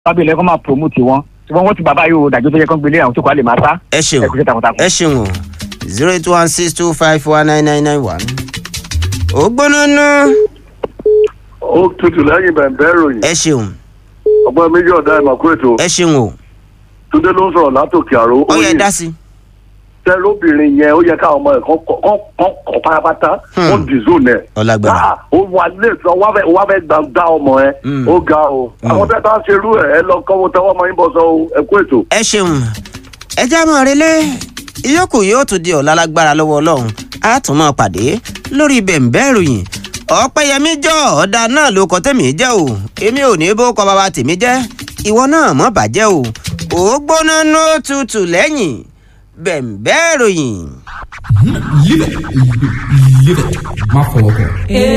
tábìlì ẹ̀kọ́ máa promote wọn ṣùgbọ́n wọ́n ti bàbá yóò dájú tó yẹ kán gbélé àwọn tó kọ́ lè máa sá ẹ ṣeun ẹ̀kú ṣe takuntakun. ẹ ṣeun o zero eight one six two five one nine nine nine one. ó gbóná ná ó tutù lẹ́yìn bẹ̀ǹbẹ̀ ròyìn ẹ ṣeun ọgbọ́n méjì ọ̀dà ìmọ̀kú ètò ẹ ṣeun o túndé ló ń sọ̀rọ̀ látòkè àrò ó yẹ dá sí. tẹ lóbìnrin yẹn ó yẹ káwọn ọmọ ẹ̀ kọ́ kọ́ pátápátá Hmm. ó dìzó nẹ̀ ọlágbára Ah, ó wà lè sọ wá fẹ́ wá fẹ́ gbà dá ọmọ ẹ Hmm. ó ga o àwọn tẹ́ tá a ṣe irú ẹ̀ ẹ lọ kọ́wọ́ tẹ́wọ́ ọmọ yín bọ̀ sọ o ẹ kú ètò. ẹ ṣeun ẹ já mọ́ relé ìyókù yóò tún di ọ̀la lágbára lọ́wọ́ ọlọ́run á tún máa pàdé lórí bẹ̀ǹbẹ̀ ìròyìn ọ̀pẹ̀yẹmí jọ ọ̀dà náà ló kọ tẹ̀mí jẹ́ o èmi ò ní bó kọ bàbá tèmi jẹ́ ìwọ náà mọ̀ bàjẹ́ o ò gbóná nó tutù lẹ́yìn bẹ̀ǹbẹ̀ ìròyìn. Live it. Live it. Má fọwọ́ kàn.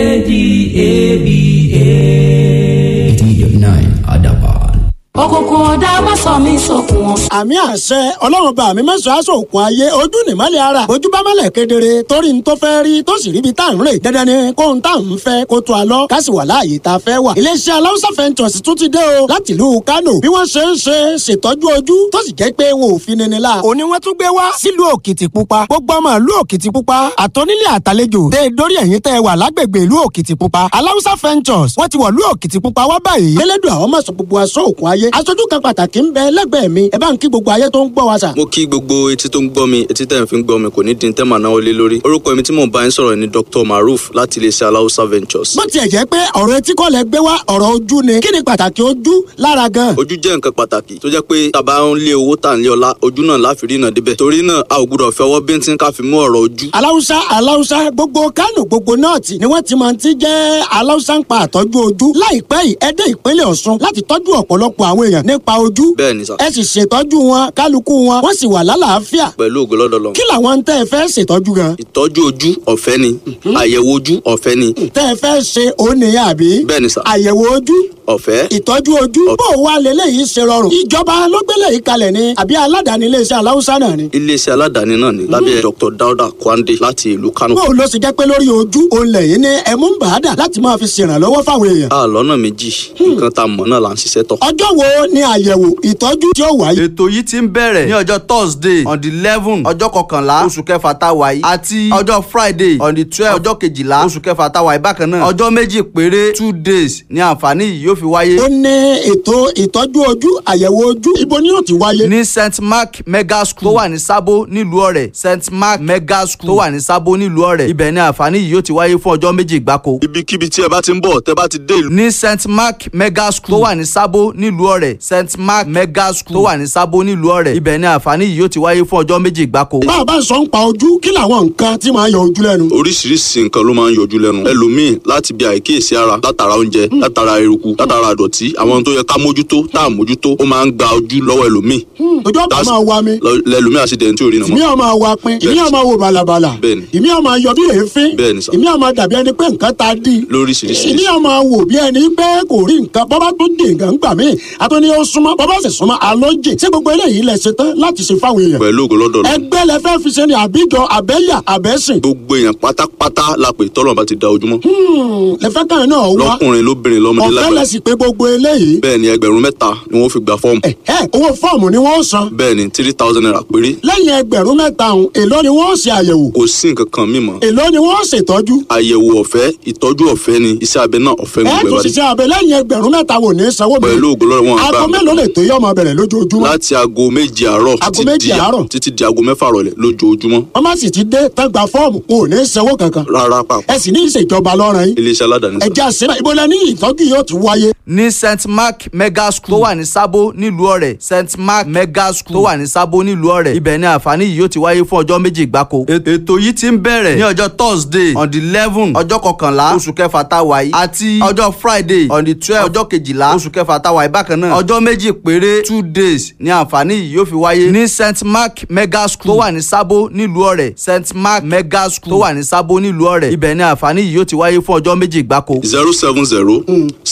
ADABA. 89 Adaban. òkùnkùn ọ̀dà má sọ mí sókun ọ̀sán. àmì àṣẹ ọlọ́run bá mi mẹ́sàn-án aṣọ òkun ayé ojú nìmọ́lẹ̀ ara ojú bá mọ́lẹ̀ kedere torí n tó fẹ́ rí tó sì ríbi tá à ń rè dandan ni kó n tá à ń fẹ́ kó tó a lọ ká sì wà láàyè tá a fẹ́ wà. iléeṣẹ́ aláwùsá fẹ́ntọ̀sì tún ti dé o láti ìlú Kánò bí wọ́n ṣe ń ṣe ṣètọ́jú ojú tó sì jẹ́ pé wọn ò fi nini la. òní wọ́n tún gbé wá sílùú Òkìtìpupa gbogbo ọmọ ìlú Òkìtìpupa àtọ́nílé àtàlejò tẹ dórí ẹ̀yìn tẹ́ wà lágbègbè ìlú Òkìtìpupa aláwùsá fẹ́ntọ̀sì wọ́n ti wọ̀ ìlú Òkìtìpupa wá báyìí. elédùn àwọn máa sọ gbogbo aṣọ òkun ayé aṣojú kan pàtàkì ń bẹ lẹ́gbẹ̀ẹ́ mi ẹ bá ń kí gbogbo ayé tó ń gbọ́ wa sà. mo kí gbogbo etí tó ń gbọ́ mi etí tẹ̀ ń fi ń gbọ́ mi kò ní dín tẹ́ màá náwó lé lórí orúkọ mi tí mò ń bá yín sọ̀rọ̀ ni dr maruf láti iléeṣẹ́ aláùsá ventures. bó tiẹ̀ jẹ́ pé ọ̀rọ̀ etí kọ́ lẹ gbé wá ọ̀rọ̀ ojú ni kí ni pàtàkì ojú lára gan. ojú jẹ́ nǹkan pàtàkì tó jẹ́ pé tàbá ń lé owó tà ń lé ọlá ojú náà láfi rí náà débẹ̀ torí náà a ò gbúdọ̀ fẹ́ ọwọ́ bíntín ká fi mú ọ̀rọ̀ ojú. aláwùsá aláwùsá gbogbo kánò gbogbo nọ́ọ̀tì ni wọ́n ti máa ti jẹ́ aláwùsá ń pa àtọ́jú ojú láìpẹ́ yìí ẹ dé ìpínlẹ̀ ọ̀ṣun láti tọ́jú ọ̀pọ̀lọpọ̀ àwọn èèyàn nípa ojú bẹ́ẹ̀ ni sà ẹ sì ṣètọ́jú wọn kálukú wọn wọ́n sì wà lálàáfíà pẹ̀lú ògo lọ́dọ̀ lọ. kí làwọn tẹ́ ẹ fẹ́ ṣètọ́jú gan ìtọ́jú ojú ọ̀fẹ́ ni àyẹ̀wò ojú ọ̀fẹ́ ni tẹ́ ẹ fẹ́ ṣe òun nìyẹn àbí bẹ́ẹ̀ ni sà àyẹ̀wò ojú ọ̀fẹ́ ìtọ́jú ojú bó o wá lélẹ́yìí ṣe rọrùn ìjọba ló gbélé yìí kalẹ̀ ni àbí aládàáni iléeṣẹ́ aláwùsá náà ni. iléeṣẹ́ aládàáni náà ni lábẹ́ dr dauda kwande láti ìlú kano. bó o lọ sì jẹ́ pé lórí ojú òun lẹ́yìn ní ẹ̀mú ń bàádà láti máa fi ṣèrànlọ́wọ́ fáwọn èèyàn. a lọ́nà méjì nǹkan tá a mọ̀ náà là ń ṣiṣẹ́ tọ̀. ọjọ́ wo ni àyẹ̀wò ìtọ́jú tí ó wáyé. ètò yìí ti ń bẹ̀rẹ̀ ní ọjọ́ thursday on the eleven ọjọ́ kọkànlá oṣù kẹfà tá a wà yìí àti ọjọ́ friday on the twelve ọjọ́ kejìlá oṣù kẹfà tá a wà yìí bákan náà ọjọ́ méjì péré two days ni àǹfààní yìí yóò fi wáyé. ó ní ètò ìtọ́jú ojú àyẹ̀wò ojú ibo ni yóò ti wáyé. ní st mark mega school tó wà ní sábó nílùú ọ̀rẹ́ st mark mega school tó wà ní sábó nílùú ọ̀rẹ́ ibẹ̀ ni àǹfààní yìí yóò ti wáyé fún ọjọ́ méjì gbáko. ibikíbi tí ẹ bá ti ń bọ̀ tẹ́ bá ti dé ìlú. ní st mark mega school tó wà ní sábó nílùú ọ̀rẹ́ st mark mega school tó wà ní sábó nílùú ọ̀rẹ́ ibẹ̀ ni àǹfààní yìí yóò ti wáyé fún ọjọ́ méjì gbáko. bá a bá sọ ń pa ojú kí làwọn nǹkan tí máa yọ ojú lẹ́nu. oríṣiríṣi nǹkan ló máa ń yọjú lẹ́nu ẹlòmíì láti bí àìkíyèsí ara látara oúnjẹ látara eruku látara àdọ̀tí àwọn tó yẹ ká mójútó tá à mójútó ó máa ń gba ojú lọ́wọ́ ẹlòmíì ojú ọ̀pá That's- máa wa mi lọ- lẹlòmíì àṣìdẹ̀ntì ò rí nà ìmí mọ́. ọ̀ máa wa pin ìmí ọ̀ máa wo bàlàbàlà Bẹ́ẹ̀ni. ìmí ọ̀ máa yọ bí èéfín Bẹ́ẹ̀ni sà. ìmí ọ̀ máa dàbí ẹni pé nǹkan ta dí lóríṣiríṣi ìmí ọ̀ máa wò bí ẹni pé kò rí nǹkan bọ́bá tó dé nǹkan gbà mí àtúní ó súnmọ́ bọ́bá sì súnmọ́ alójì ṣé gbogbo eléyìí lẹ ṣe tán láti ṣe fáwọn èèyàn pẹ̀lú ògo lọ́dọ̀ lọ. ẹgbẹ́ lẹ fẹ́ fi ṣe ni àbíjọ àbẹ́yà àbẹ́sìn gbogbo èèyàn pátápátá la pè tọ́lọ̀ bá ti da ojúmọ́. lẹ fẹ́ kàn náà wá lọ́kùnrin lóbìnrin lọ́mọdé ọ̀fẹ́ lẹ lágbàá. sì pé gbogbo eléyìí bẹ́ẹ̀ ni ẹgbẹ̀rún mẹ́ta ni wọ́n fi gba fọ́ọ̀mù. ẹ owó fọ́ọ̀mù ni wọ́n san bẹ́ẹ̀ ni three thousand naira péré. lẹ́yìn ẹgbẹ̀rún mẹ́ta ọ̀hún èló ni wọ́n ṣe àyẹ̀wò kò sí nǹkan kan mímọ́. èló ni wọ́n ṣètọ́jú àyẹ̀wò ọ̀fẹ́ ìtọ́jú ọ̀fẹ́ ni iṣẹ́ abẹ náà ọ̀fẹ́ ẹ gbogbo tún ẹ̀ bá dé. ṣiṣẹ́ abẹ lẹ́yìn ẹgbẹ̀rún mẹ́ta wò ní sanwó mi pẹ̀lú ògo lọ́dọ̀ wọn àgbà aago mi. mélòó lè tó yọ ọmọ bẹ̀rẹ̀ lójoojúmọ́ láti aago méje àárọ̀ Aago títí méje di- àárọ̀? títí di aago mẹ́fà rọ̀lẹ́ lójoojúmọ́. wọ́n má sì ti dé tán gba fọ́ọ̀mù kò ní sanwó kankan rárá pàpà ẹ sì ní ìṣèjọba lọ́rùn yín iléeṣẹ́ aládàáni ẹ sá. jẹ́ àṣẹ ibo lẹ ní ìtọ́jú yóò ti wáyé ní st mark mega school tó wà ní sábó nílùú ọ̀rẹ́ st mark mega school tó wà ní sábó nílùú ọ̀rẹ́ ibẹ̀ ni àǹfààní yìí yóò ti wáyé fún ọjọ́ méjì gbáko. ètò yìí ti ń bẹ̀rẹ̀ ní ọjọ́ thursday on the eleven ọjọ́ kọkànlá oṣù kẹfà tá a wà yìí àti ọjọ́ friday on the twelve ọjọ́ kejìlá oṣù kẹfà tá a wà yìí bákan náà ọjọ́ méjì péré two days ni àǹfààní yìí yóò fi wáyé ní st mark mega school tó wà ní sábó nílùú ọ̀rẹ́ st mark mega school tó wà ní sábó nílùú ọ̀rẹ́ ibẹ̀ ni àǹfààní yìí yóò ti wáyé fún ọjọ́ méjì gbáko. zero seven zero six zero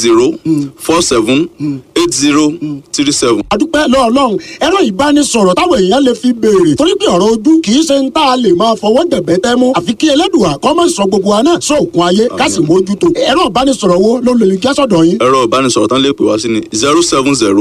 zero four seven eight zero three seven. àdúpẹ́ lọ́ọ̀lọ́run ẹ̀rọ ìbánisọ̀rọ̀ táwọn èèyàn lè fi béèrè torí pé ọ̀rọ̀ ojú kì í ṣe ń tá a lè máa fọwọ́ dẹ̀bẹ́ tẹ́ mú àfi kí ẹlẹ́dùà kọ́ mọ̀ sọ gbogbo wa náà sóòkun ayé ká sì mójútó ẹ̀rọ ìbánisọ̀rọ̀ wo ló lè jẹ́ sọ̀dọ̀ yín. ẹ̀rọ ìbánisọ̀rọ̀ tán lè pè wá sí ni zero seven zero